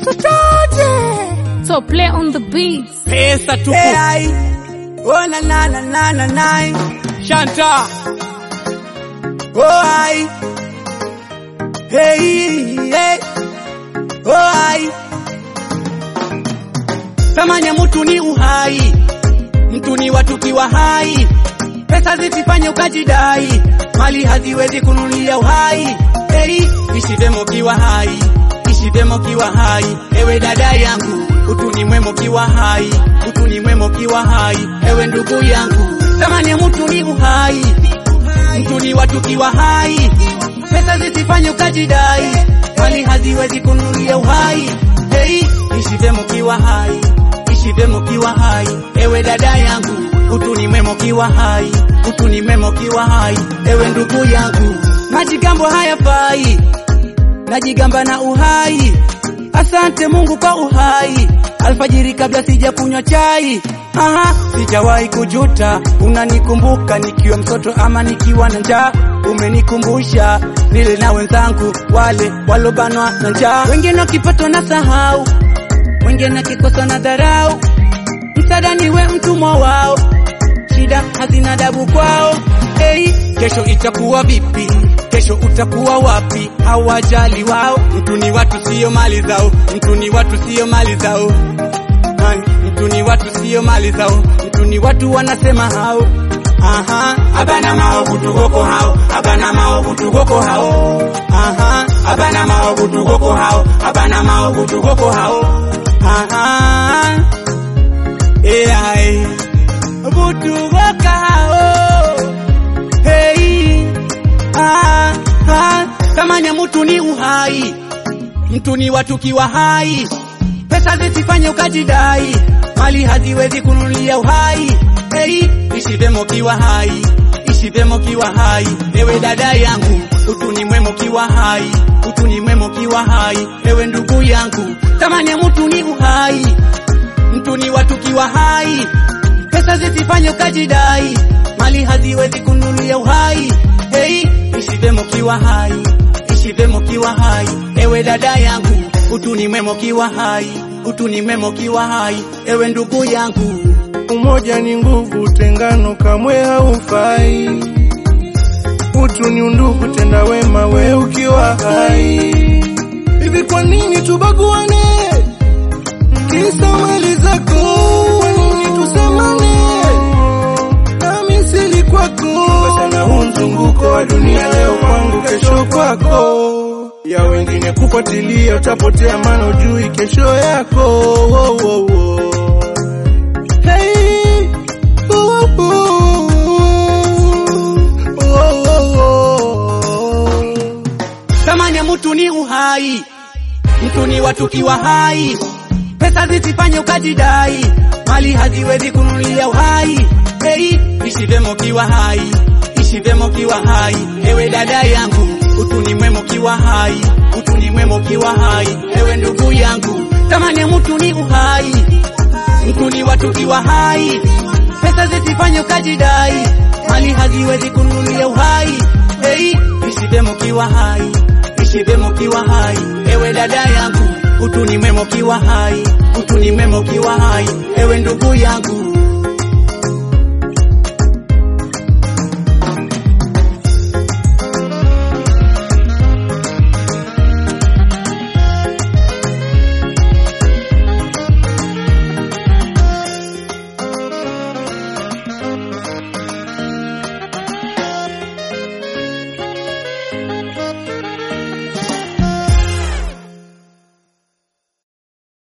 Totote. So play on the beats. Pesa tupu. Hey, ai. Oh, na na na na na na. Shanta. Oh, ai. Hey, hey. Oh, ai. Thamani ya mtu ni uhai, mtu ni watu kiwa hai. Pesa zisifanye ukajidai, mali haziwezi kununulia uhai. Hey, ishi vyema kiwa hai, ishi vyema kiwa hai. Ewe dada yangu, utu ni mwema kiwa hai, utu ni mwema kiwa hai. Ewe ndugu yangu, thamani ya mtu ni uhai, mtu ni watu kiwa hai. Pesa zisifanye ukajidai, mali haziwezi kununulia uhai. Hey, ishi vyema kiwa hai, ishi vyema kiwa hai. Ewe dada yangu, utu ni mwema kiwa hai, utu ni mwema kiwa hai. Ewe ndugu yangu, majigambo hayafai, najigamba na uhai. Asante Mungu kwa uhai, alfajiri kabla sija kunywa chai. Aha, sijawahi kujuta, unanikumbuka nikiwa mtoto ama nikiwa na njaa. Umenikumbusha nile na wenzangu wale walobanwa na njaa, wengine wakipatwa na sahau, wengine kikosa na dharau. Msaada niwe mtumwa wao, shida hazina dabu kwao. Hey, kesho itakuwa vipi? Kesho utakuwa wapi? Hawajali wao. Mtu ni watu sio mali zao, mtu ni watu sio mali zao. Hai, Mtu ni watu sio mali zao, mtu ni watu wanasema hao. Aha, abana mao kutugoko hao, abana mao kutugoko hao. Aha, abana mao kutugoko hao, abana mao kutugoko hao. Aha, AI kutugoka hao. Hey, ah, ah, thamani ya mtu ni uhai, mtu ni watu kiwa hai. Pesa zisifanye ukajidai, mali haziwezi kununulia uhai. Hey, ishi vyema kiwa hai, ishi vyema kiwa hai. Ewe dada yangu, utu ni mwema kiwa hai, utu ni mwema kiwa hai. Ewe ndugu yangu, thamani ya mtu ni uhai, mtu ni watu kiwa hai. Pesa zisifanye ukajidai, mali haziwezi kununulia uhai. Hey, ishi vyema kiwa hai, ishi vyema kiwa hai. Ewe dada yangu, utu ni mwema kiwa hai, utu ni mwema kiwa hai. Ewe ndugu yangu, Umoja ni nguvu, tengano kamwe haufai. Utu ni undugu, tenda wema we ukiwa hai. Hivi kwa nini tubaguane? Kisa mali zako, kwa nini tusemane? Nami sili kwako, sana huu mzunguko wa dunia, leo kwangu, kesho kwako. Ya wengine kufuatilia, utapotea, maana ujui kesho yako. Oh, oh, oh. Hey, oh, oh, oh, oh, oh. thamani ya mtu ni uhai, mtu ni watu kiwa hai. Pesa zisifanye ukajidai, mali haziwezi kununulia uhai. Hey, ishi vyema kiwa hai, ishi vyema kiwa hai. Ewe dada yangu, utu ni mwema kiwa hai, utu ni mwema kiwa hai. Ewe ndugu yangu, thamani ya mtu ni uhai, mtu ni watu kiwa hai. Pesa zisifanye ukajidai, mali haziwezi kununulia uhai. Hey, ishi vyema kiwa hai, ishi vyema kiwa hai. Ewe dada yangu, utu ni mwema kiwa hai, utu ni mwema kiwa hai. Ewe ndugu yangu,